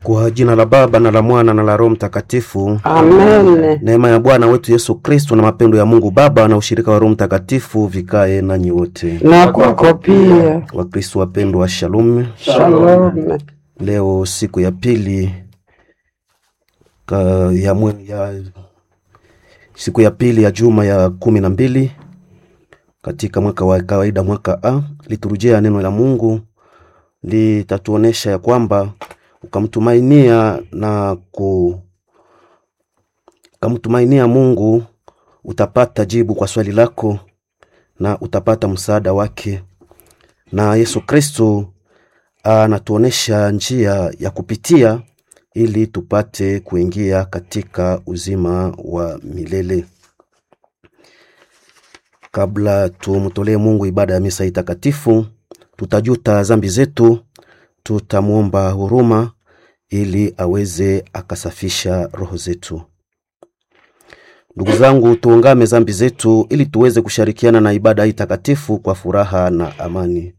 Kwa jina la Baba na la Mwana na la Roho Mtakatifu. Amen. Neema ya Bwana wetu Yesu Kristo na mapendo ya Mungu Baba na ushirika wa Roho Mtakatifu vikae nanyi wote. Na kwako pia. Wakristo wapendwa, shalom. Shalom. Leo siku ya pili ka, ya, mwe- ya, siku ya pili ya juma ya kumi na mbili katika mwaka wa kawaida mwaka A. Liturujia ya neno la Mungu litatuonesha ya kwamba ukamtumainia na ku ukamtumainia Mungu utapata jibu kwa swali lako na utapata msaada wake, na Yesu Kristo anatuonesha njia ya kupitia ili tupate kuingia katika uzima wa milele. Kabla tumtolee Mungu ibada ya misa hii takatifu, tutajuta zambi zetu, tutamwomba huruma ili aweze akasafisha roho zetu. Ndugu zangu, tuungame zambi zetu ili tuweze kushirikiana na ibada hii takatifu kwa furaha na amani.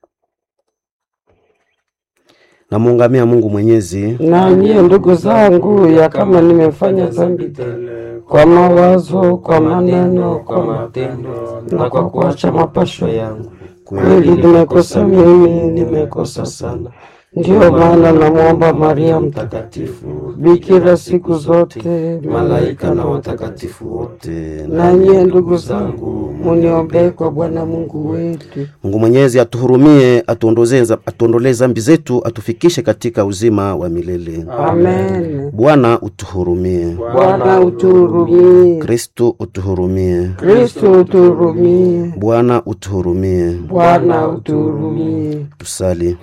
Namuungamia Mungu Mwenyezi Na nyie ndugu zangu, ya kama nimefanya dhambi tele kwa mawazo, kwa maneno, kwa kwa matendo na kwa kuacha mapasho yangu, kweli kweli nimekosa mimi, nimekosa sana. Ndiyo maana namwomba Maria Mtakatifu, bikira siku zote, malaika na watakatifu wote wote. na nyie ndugu zangu, muniombee kwa Bwana Mungu wetu. Mungu Mwenyezi atuhurumie, atuondoze atuondolee zambi zetu, atufikishe katika uzima wa milele. Amen. Bwana utuhurumie. Bwana utuhurumie. Kristo utuhurumie. Kristo utuhurumie. Bwana utuhurumie. Bwana utuhurumie. Tusali.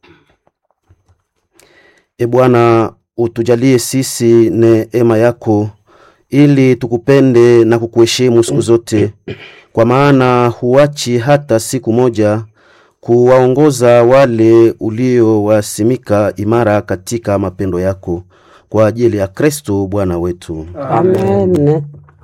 E Bwana, utujalie sisi neema yako ili tukupende na kukuheshimu siku zote, kwa maana huachi hata siku moja kuwaongoza wale uliowasimika imara katika mapendo yako, kwa ajili ya Kristo Bwana wetu. Amen.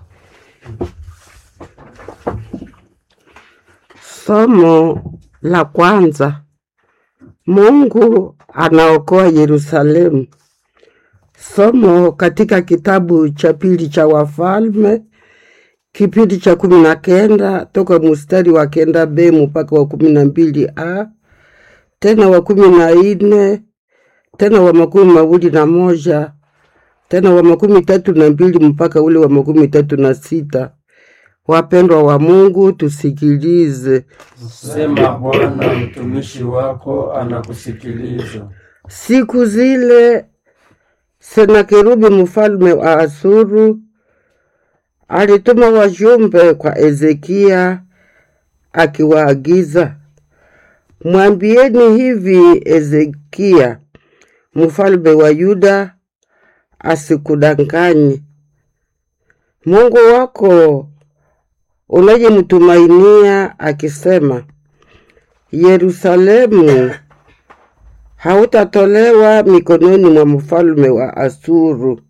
Somo la kwanza. Mungu anaokoa Yerusalemu. Somo katika kitabu cha pili cha Wafalme kipindi cha kumi na kenda toka mustari wa kenda b mpaka wa kumi na mbili a tena wa kumi na ine tena wa makumi mawili na moja tena wa makumi tatu na mbili mpaka ule wa makumi tatu na sita. Wapendwa wa Mungu, tusikilize. sema bwana mtumishi wako anakusikiliza Siku zile Senakerubi mfalme wa Asuru alituma wajumbe kwa Ezekia akiwaagiza, mwambieni hivi Ezekia mfalme wa Yuda asikudanganye. Mungu wako unayemtumainia akisema, Yerusalemu hautatolewa mikononi mwa mfalme wa Asuru.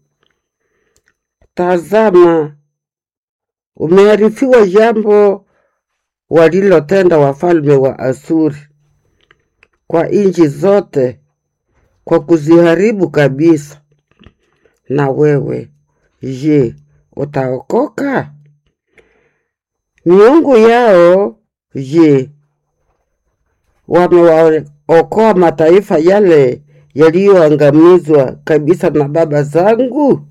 Tazama, umearifiwa jambo walilotenda wafalme wa Asuri kwa nchi zote, kwa kuziharibu kabisa. Na wewe je, utaokoka? Miungu yao je, wamewaokoa mataifa yale yaliyoangamizwa kabisa na baba zangu?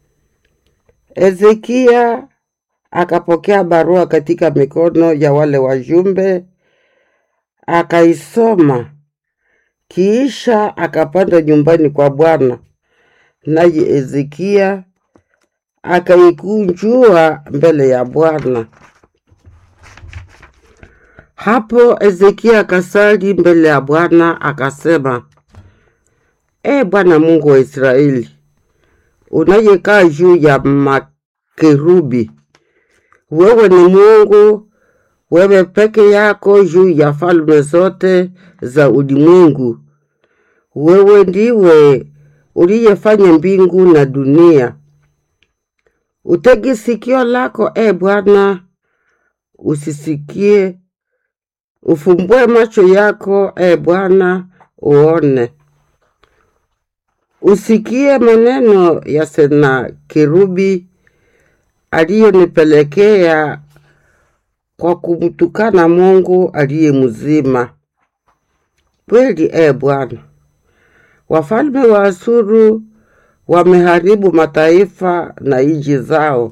Ezekia akapokea barua katika mikono ya wale wajumbe, akaisoma, kisha akapanda nyumbani kwa Bwana. Naye Ezekia akaikunjua mbele ya Bwana. Hapo Ezekia akasali mbele ya Bwana akasema, E Bwana Mungu wa Israeli, unayekaa juu ya makerubi, wewe ni Mungu, wewe peke yako juu ya falme zote za ulimwengu. Wewe ndiwe uliyefanya mbingu na dunia. Utege sikio lako, e Bwana, usisikie Ufumbue macho yako, e Bwana, uone. usikie maneno ya Senakerubi aliyonipelekea kwa kumtukana Mungu aliye mzima. Kweli e Bwana, wafalme wa Asuru wameharibu mataifa na nchi zao,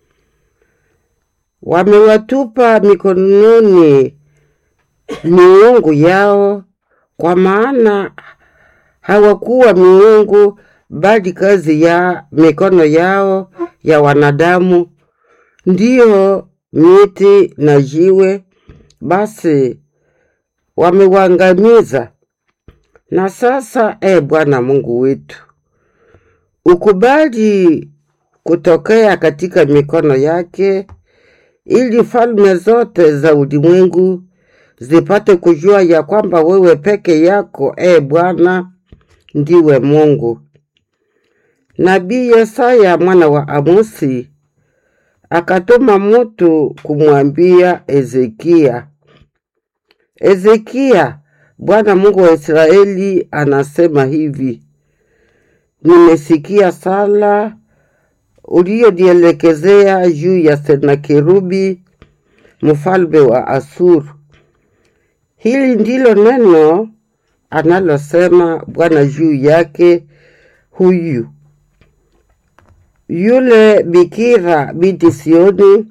wamewatupa mikononi miungu yao, kwa maana hawakuwa miungu, bali kazi ya mikono yao ya wanadamu, ndiyo miti na jiwe. Basi wamewangamiza. Na sasa, e Bwana Mungu wetu, ukubali kutokea katika mikono yake, ili falme zote za ulimwengu zipate kujua ya kwamba wewe peke yako, e Bwana, ndiwe Mungu. Nabii Yesaya mwana wa Amosi akatuma mutu kumwambia Ezekia, Ezekia, Bwana Mungu wa Israeli anasema hivi: nimesikia sala uliyonielekezea juu ya Senakerubi mfalme wa Asuru. Hili ndilo neno analosema Bwana juu yake huyu yule bikira binti Sioni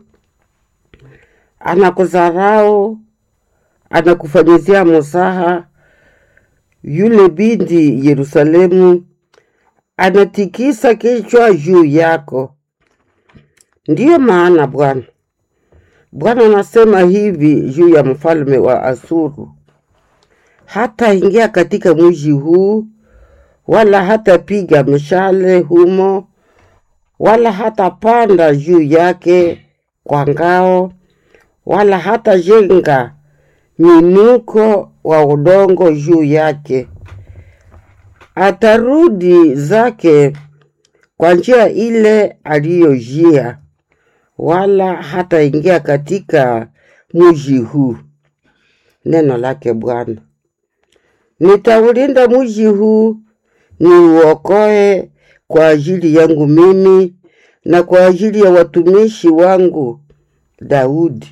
anakudharau, anakufanyizia musaha. Yule binti Yerusalemu anatikisa kichwa juu yako. Ndiyo maana Bwana Bwana anasema hivi juu ya mfalme wa Asuru, hata ingia katika mji huu, wala hatapiga mshale humo wala hatapanda juu yake kwa ngao, wala hatajenga minuko wa udongo juu yake. Atarudi zake kwa njia ile aliyojia, wala hataingia katika mji huu. Neno lake Bwana. Nitaulinda mji huu, niuokoe kwa ajili yangu mimi na kwa ajili ya watumishi wangu Daudi.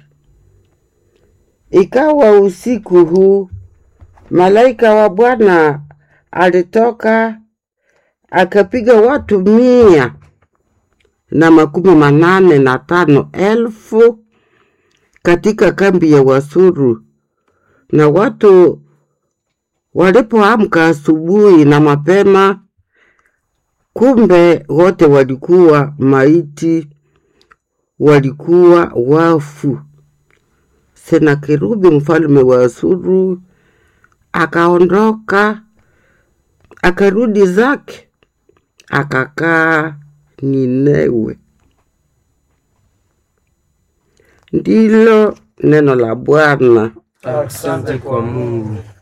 Ikawa usiku huu, malaika wa Bwana alitoka akapiga watu mia na makumi manane na tano elfu katika kambi ya Wasuru, na watu walipoamka asubuhi na mapema kumbe wote walikuwa maiti, walikuwa wafu. Senakerubi mfalme wa Asuru akaondoka, akarudi zake, akakaa Ninewe. Ndilo neno la Bwana. Asante kwa Mungu.